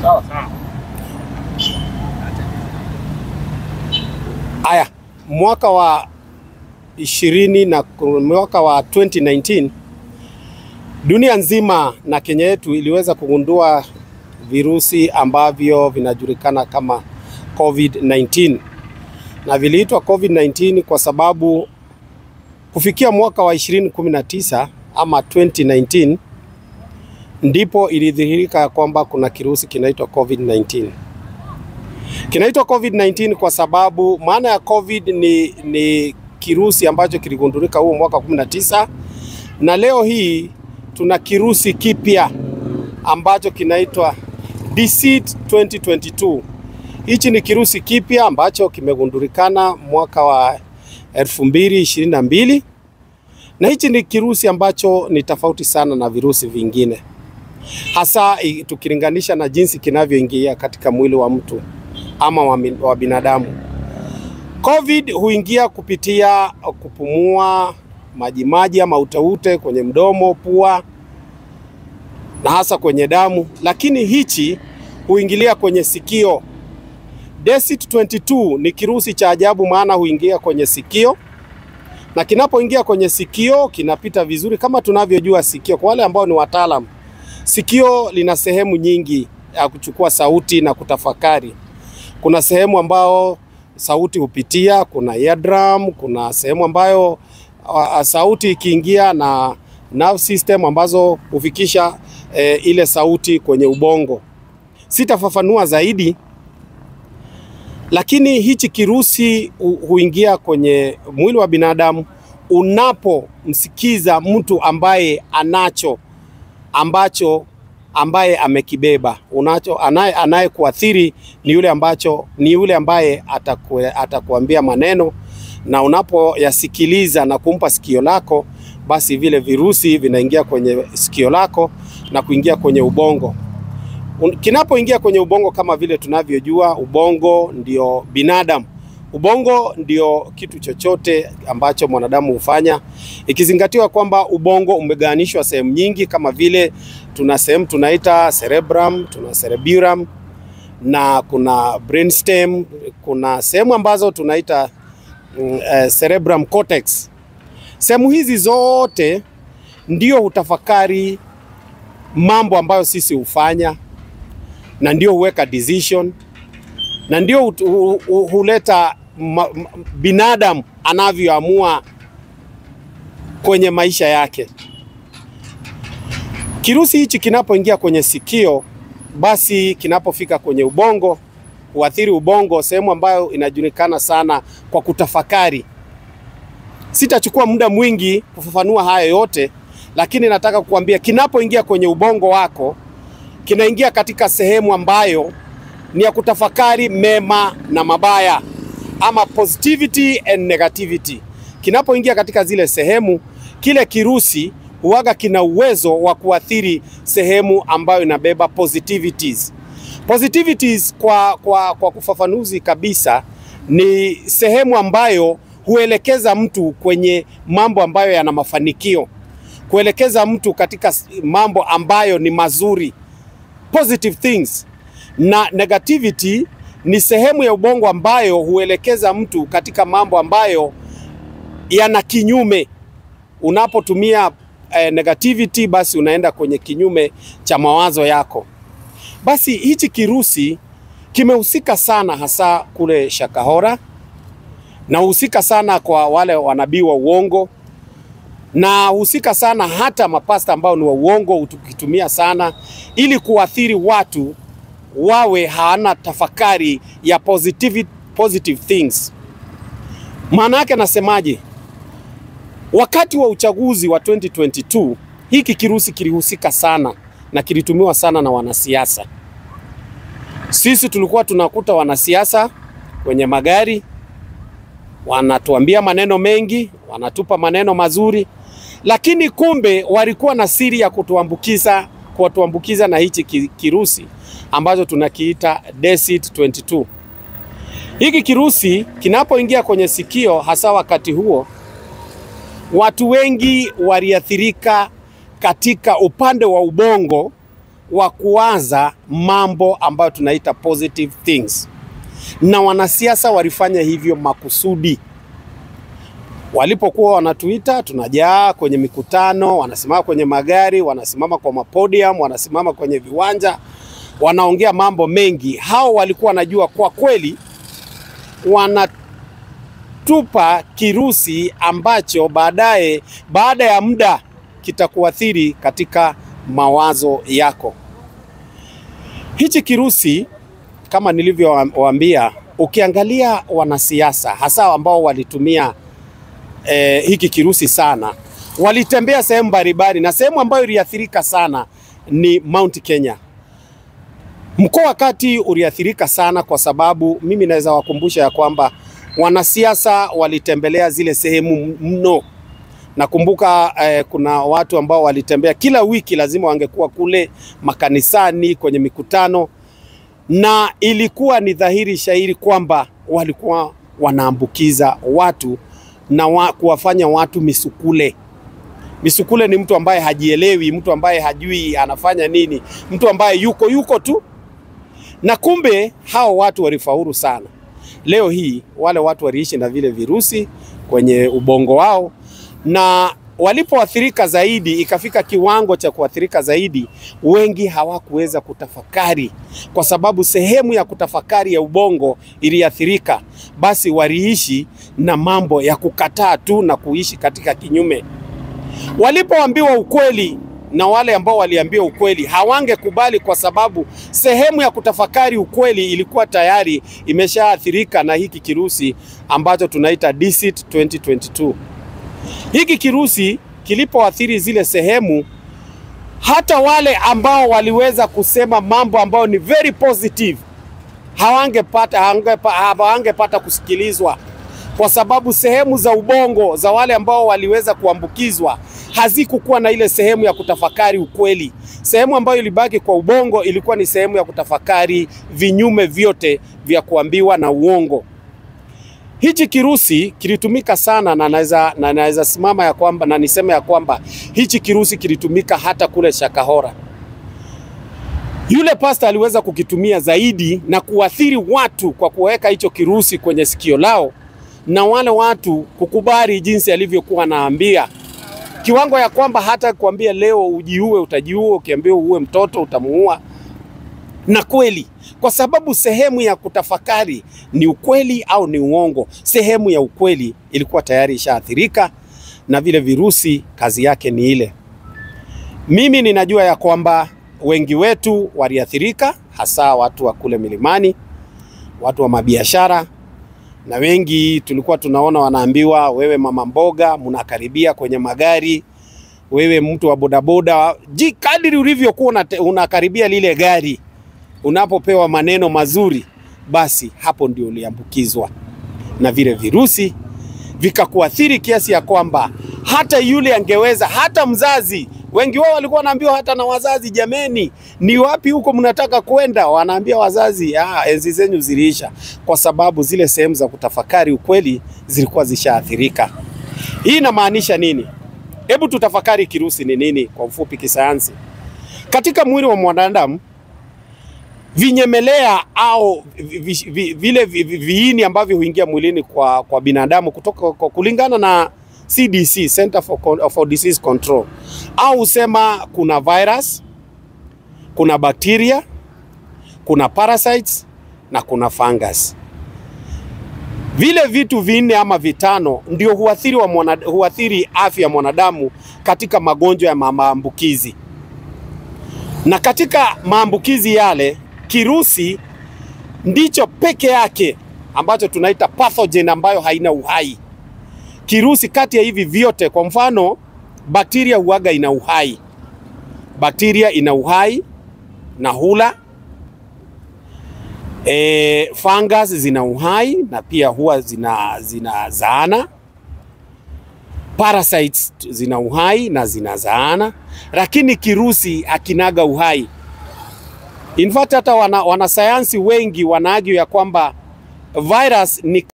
Sawa sawa. Aya, mwaka wa ishirini na mwaka wa 2019 dunia nzima na Kenya yetu iliweza kugundua virusi ambavyo vinajulikana kama COVID-19 na viliitwa COVID-19 kwa sababu kufikia mwaka wa 2019 ama 2019 ndipo ilidhihirika kwamba kuna kirusi kinaitwa COVID-19. Kinaitwa COVID-19 kwa sababu maana ya COVID ni, ni kirusi ambacho kiligundulika huo mwaka 19 na leo hii tuna kirusi kipya ambacho kinaitwa DCID 2022. Hichi ni kirusi kipya ambacho kimegundulikana mwaka wa 2022 na hichi ni kirusi ambacho ni tofauti sana na virusi vingine, hasa i- tukilinganisha na jinsi kinavyoingia katika mwili wa mtu ama wa, mi- wa binadamu. COVID huingia kupitia kupumua majimaji ama uteute kwenye mdomo, pua na hasa kwenye damu, lakini hichi huingilia kwenye sikio. DCID 22 ni kirusi cha ajabu, maana huingia kwenye sikio na kinapoingia kwenye sikio kinapita vizuri. Kama tunavyojua sikio, kwa wale ambao ni wataalam, sikio lina sehemu nyingi ya kuchukua sauti na kutafakari. Kuna sehemu ambao sauti hupitia, kuna eardrum, kuna sehemu ambayo uh, sauti ikiingia na nerve system ambazo hufikisha eh, ile sauti kwenye ubongo. Sitafafanua zaidi, lakini hichi kirusi hu- huingia kwenye mwili wa binadamu unapomsikiza mtu ambaye anacho ambacho ambaye amekibeba unacho anaye anayekuathiri ni yule ambacho ni yule ambaye ataku, atakuambia maneno na unapoyasikiliza na kumpa sikio lako basi vile virusi vinaingia kwenye sikio lako na kuingia kwenye ubongo Un- kinapoingia kwenye ubongo kama vile tunavyojua ubongo ndio binadamu ubongo ndio kitu chochote ambacho mwanadamu hufanya ikizingatiwa kwamba ubongo umegawanishwa sehemu nyingi kama vile tuna sehemu tunaita cerebrum tuna cerebellum na kuna brainstem kuna sehemu ambazo tunaita mm, eh, cerebrum cortex sehemu hizi zote ndio hutafakari mambo ambayo sisi hufanya na ndio huweka decision na ndio hu- hu- hu- huleta ma, ma, binadamu anavyoamua kwenye maisha yake. Kirusi hichi kinapoingia kwenye sikio, basi kinapofika kwenye ubongo huathiri ubongo, sehemu ambayo inajulikana sana kwa kutafakari. Sitachukua muda mwingi kufafanua haya yote, lakini nataka kukuambia kinapoingia kwenye ubongo wako kinaingia katika sehemu ambayo ni ya kutafakari mema na mabaya ama positivity and negativity. Kinapoingia katika zile sehemu, kile kirusi huwaga kina uwezo wa kuathiri sehemu ambayo inabeba positivities. Positivities kwa, kwa, kwa kufafanuzi kabisa ni sehemu ambayo huelekeza mtu kwenye mambo ambayo yana mafanikio, kuelekeza mtu katika s- mambo ambayo ni mazuri positive things na negativity ni sehemu ya ubongo ambayo huelekeza mtu katika mambo ambayo yana kinyume. Unapotumia eh, negativity, basi unaenda kwenye kinyume cha mawazo yako. Basi hichi kirusi kimehusika sana hasa kule Shakahora na husika sana kwa wale wanabii wa uongo na husika sana hata mapasta ambao ni wa uongo tukitumia sana ili kuathiri watu wawe hawana tafakari ya positive, positive things. Maana yake nasemaje? Wakati wa uchaguzi wa 2022 hiki kirusi kilihusika sana na kilitumiwa sana na wanasiasa. Sisi tulikuwa tunakuta wanasiasa kwenye magari wanatuambia maneno mengi, wanatupa maneno mazuri, lakini kumbe walikuwa na siri ya kutuambukiza kutuambukiza na hichi ki- kirusi ambacho tunakiita DCID 22. Hiki kirusi kinapoingia kwenye sikio, hasa wakati huo, watu wengi waliathirika katika upande wa ubongo wa kuwaza mambo ambayo tunaita positive things, na wanasiasa walifanya hivyo makusudi. Walipokuwa wanatuita, tunajaa kwenye mikutano, wanasimama kwenye magari, wanasimama kwa mapodium, wanasimama kwenye viwanja, wanaongea mambo mengi. Hao walikuwa wanajua kwa kweli wanatupa kirusi ambacho baadaye, baada ya muda, kitakuathiri katika mawazo yako. Hichi kirusi kama nilivyowaambia, ukiangalia wanasiasa hasa ambao walitumia eh, hiki kirusi sana, walitembea sehemu mbalimbali, na sehemu ambayo iliathirika sana ni Mount Kenya. Mkoa wa Kati uliathirika sana kwa sababu mimi naweza wakumbusha ya kwamba wanasiasa walitembelea zile sehemu mno. Nakumbuka eh, kuna watu ambao walitembea kila wiki, lazima wangekuwa kule makanisani, kwenye mikutano, na ilikuwa ni dhahiri shahiri kwamba walikuwa wanaambukiza watu na wa, kuwafanya watu misukule. Misukule ni mtu ambaye hajielewi, mtu ambaye hajui anafanya nini, mtu ambaye yuko yuko tu, na kumbe hao watu walifaulu sana. Leo hii wale watu waliishi na vile virusi kwenye ubongo wao, na walipoathirika zaidi, ikafika kiwango cha kuathirika zaidi, wengi hawakuweza kutafakari, kwa sababu sehemu ya kutafakari ya ubongo iliathirika. Basi waliishi na mambo ya kukataa tu na kuishi katika kinyume. Walipoambiwa ukweli na wale ambao waliambiwa ukweli hawangekubali, kwa sababu sehemu ya kutafakari ukweli ilikuwa tayari imeshaathirika na hiki kirusi ambacho tunaita DCIT 2022. Hiki kirusi kilipoathiri zile sehemu, hata wale ambao waliweza kusema mambo ambayo ni very positive hawangepata hawangepata kusikilizwa kwa sababu sehemu za ubongo za wale ambao waliweza kuambukizwa hazikukuwa na ile sehemu ya kutafakari ukweli. Sehemu ambayo ilibaki kwa ubongo ilikuwa ni sehemu ya kutafakari vinyume vyote vya kuambiwa na uongo. Hichi kirusi kilitumika sana na naweza na naweza simama ya kwamba na niseme ya kwamba hichi kirusi kilitumika hata kule Shakahora. Yule pasta aliweza kukitumia zaidi na kuathiri watu kwa kuweka hicho kirusi kwenye sikio lao na wale watu kukubali jinsi alivyokuwa anaambia, kiwango ya kwamba hata kuambia leo ujiue, utajiua, ukiambiwa uue mtoto utamuua. Na kweli, kwa sababu sehemu ya kutafakari ni ukweli au ni uongo, sehemu ya ukweli ilikuwa tayari ishaathirika na vile virusi, kazi yake ni ile. Mimi ninajua ya kwamba wengi wetu waliathirika, hasa watu wa kule milimani, watu wa mabiashara na wengi tulikuwa tunaona wanaambiwa, wewe mama mboga, mnakaribia kwenye magari, wewe mtu wa bodaboda, ji kadiri ulivyokuwa unakaribia lile gari, unapopewa maneno mazuri, basi hapo ndio uliambukizwa na vile virusi vikakuathiri kiasi ya kwamba hata yule angeweza, hata mzazi wengi wao walikuwa wanaambiwa hata na wazazi, jameni, ni wapi huko mnataka kwenda? Wanaambia wazazi, ah, enzi zenyu ziliisha, kwa sababu zile sehemu za kutafakari ukweli zilikuwa zishaathirika. Hii inamaanisha nini? Hebu tutafakari kirusi ni nini kwa ufupi kisayansi. Katika mwili wa mwanadamu vinyemelea au vi, vi, vile vi, vi, viini ambavyo huingia mwilini kwa, kwa binadamu kutoka kwa kulingana na CDC, Center for, for Disease Control, au usema kuna virus, kuna bacteria, kuna parasites na kuna fungus. Vile vitu vinne ama vitano ndio huathiri, wa mwana, huathiri afya ya mwanadamu katika magonjwa ya maambukizi, na katika maambukizi yale kirusi ndicho peke yake ambacho tunaita pathogen ambayo haina uhai. Kirusi kati ya hivi vyote, kwa mfano bakteria huaga ina uhai, bakteria ina uhai na hula. E, fungus zina uhai na pia huwa zina zinazaana. Parasites zina uhai na zinazaana, lakini kirusi akinaga uhai. In fact hata wana, wanasayansi wengi wanaagio ya kwamba virus ni